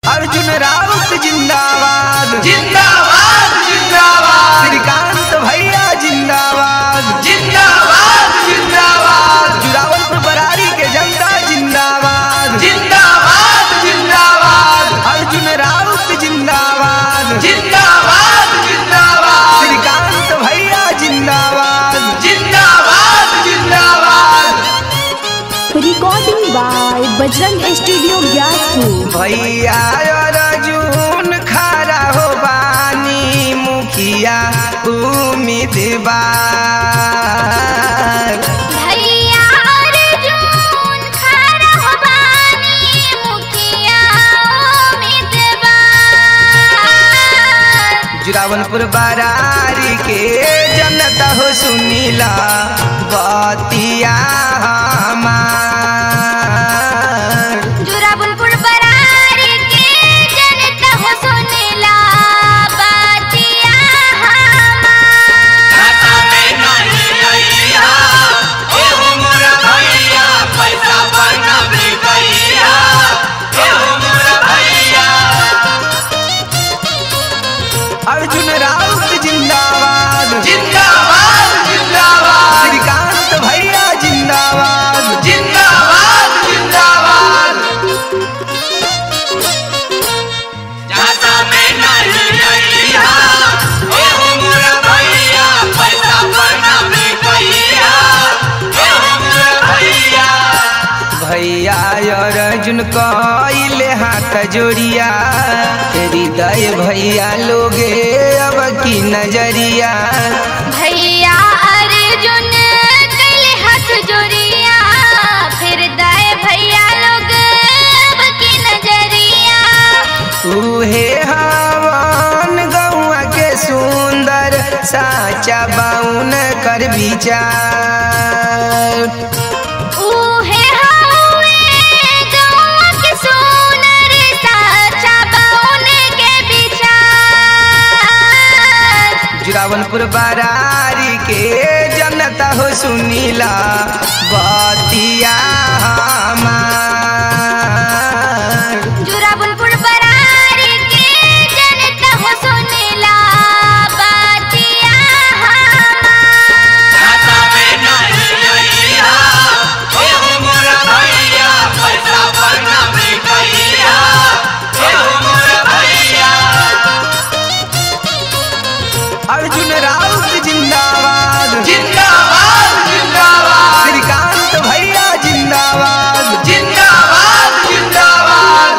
अर्जुन राउत जिंदाबाद जिंदाबाद जिंदाबाद श्रीकांत भैया जिंदाबाद जिंदाबाद जिंदाबाद जुरावल बरारी के जनता जिंदाबाद जिंदाबाद जिंदाबाद अर्जुन राउत जिंदाबाद जिंदाबाद जिंदाबाद श्रीकांत भैया जिंदाबाद जिंदाबाद जिंदाबाद recording by Bajrang studio Gyaspur भैया अर्जुन खड़ा हो बानी मुखिया उम्मीदवार भैया अर्जुन खड़ा हो बानी मुखिया उम्मीदवार जुरावलपुर बरारी के जनता हो सुनीला बतिया हमार जुराबुलपुर बरारी के जनता हो सुनेला बातिया हमार खाता में नहीं आइया एहो मोरा भैया पैसा बना भी भैया एहो मोरा भैया अर्जुन राउत जिंदाबाद जिंदाबाद जिंदाबाद श्रीकांत भैया जिंदाबाद जिंदाबाद जिंदाबाद खाता में नहीं आइया एहो मोरा भैया पैसा बना भी भैया एहो मोरा भैया भैया अर्जुन कइले हाथ जोड़िया हृदय भैया लोगे अब की नजरिया भैया अर्जुन कले हाथ जोड़िया फिर दाए भैया लोग अब की नजरिया उहे हवन गौआ के सुंदर साचा बाउन कर विचार ऊहे हवे गौआ के सोनर साचा बाउन के विचार जुरावलपुर बरारी के जनता हो सुनीला बतिया हमार जुराबुलपुर बरारी के जनता हो सुनेला बातिया हमार खाता में नहीं आइया एहो मोरा भैया पैसा बना भी भैया एहो मोरा भैया अर्जुन राउत जिंदाबाद जिंदाबाद जिंदाबाद श्रीकांत भैया जिंदाबाद जिंदाबाद जिंदाबाद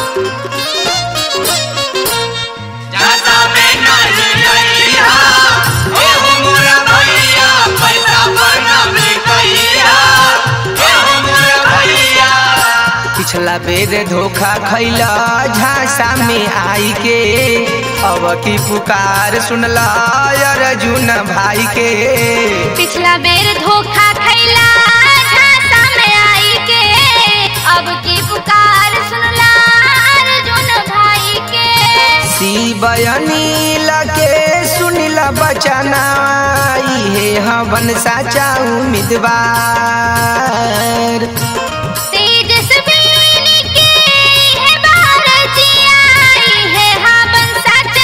खाता में नहीं आइया एहो मोरा भैया पैसा बना भी भैया एहो मोरा भैया पिछला बेर धोखा खैला झांसा में आई के अब की पुकार सुनला अर्जुन भाई के पिछला बेर धोखा खैला झांसा में आई के अब की पुकार सुनला अर्जुन भाई के शिवयनील के सुनिला बचना हे हवन साचा उम्मीदवार तेजस्विनी के है भारतीय आई है हाँ बन सच्चा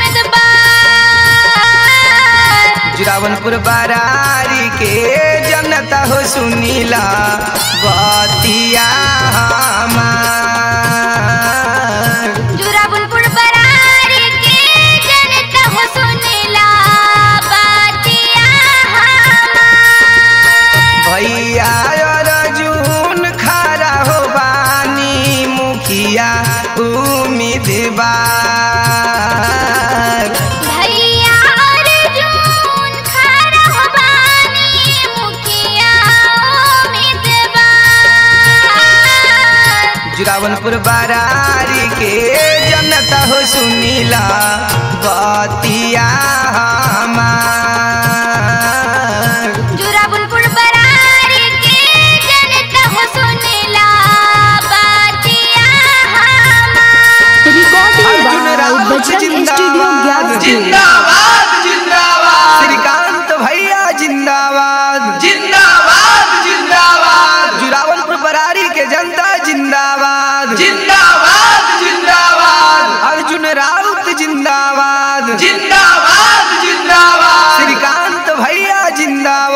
उम्मीदवार जुरावनपुर बरारी के जनता हो सुनीला बतिया हमार जुराबुलपुर बरारी के जनता हो सुनेला बातिया हमार भैया अर्जुन खड़ा हो बानी मुखिया उम्मीदवार भैया अर्जुन खड़ा हो बानी मुखिया उम्मीदवार जुरावनपुर बरारी के जनता हो सुनीला बतिया हमार जुराबुलपुर बरारी के जनता हो सुनेला बातिया हमार recording Arjun by Raut Bajrang studio जिंदाबाद। ग्यासपुर जिंदाबाद जिंदाबाद श्रीकांत भैया जिंदाबाद जिंदाबाद जिंदाबाद जुरावनपुर बरारी के जनता जिंदाबाद जिंदाबाद जिंदाबाद जिंदाबाद जिंदाबाद श्रीकांत भैया जिंदाबाद